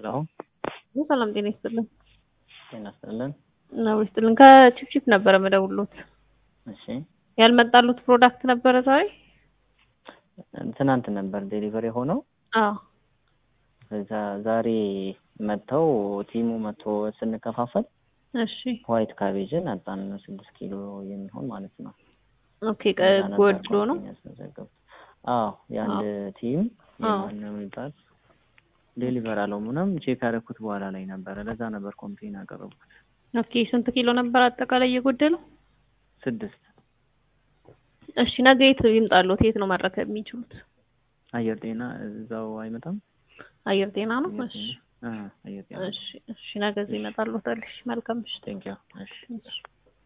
ሄሎ ሰላም ጤና ይስጥልን። ጤና ይስጥልን። ነው ይስጥልን። ከቺፕቺፕ ነበረ መደውሎት እሺ ያልመጣሉት ፕሮዳክት ነበረ ዛሬ? ትናንት ነበር ዴሊቨሪ የሆነው። አዎ ከዛ ዛሬ መጥተው ቲሙ መጥቶ ስንከፋፈል እሺ ዋይት ካቤጅን አጣን ስድስት ኪሎ የሚሆን ማለት ነው። ኦኬ ጎድሎ ነው። ያስመዘገቡት። አዎ የአንድ ቲም የማን ነው የሚባል ዴሊቨር አለው ምናምን ቼክ ያደረኩት በኋላ ላይ ነበረ። ለዛ ነበር ኮምፕሌን ያቀረብኩት። ኦኬ ስንት ኪሎ ነበር አጠቃላይ የጎደለው? ስድስት እሺ ነገ የት ይምጣሉት? የት ነው መረከብ የሚችሉት? አየር ጤና እዛው አይመጣም። አየር ጤና ነው። እሺ አ አየር ጤና እሺ እሺ ነገ እዚህ ይመጣሉታል። እሺ መልካም ምሽት። ቴንክ ዩ እሺ እሺ